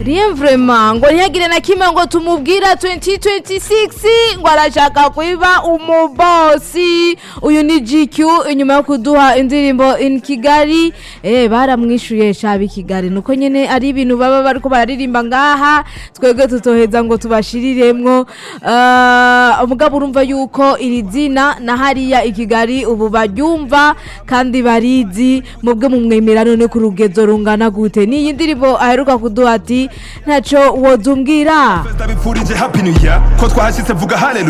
rien vraiment ngo ntihagire na kimwe ngo tumubwira 2026 ngo arashaka kwiba umubosi uyu ni GQ inyuma yo kuduha indirimbo in Kigali eh baramwishuye shabi Kigali nuko nyene ari ibintu baba bariko bararirimba ngaha twebwe tutoheza ngo tubashiriremwo uh, umugabo urumva yuko iri zina na hariya i Kigali ubu baryumva kandi barizi mubwe mumwemera none ku rugezo rungana gute niyi ndirimbo aheruka kuduha ati ntaco wozumbwira ndabipfurije happy new year ko twahashitse vuga haleluya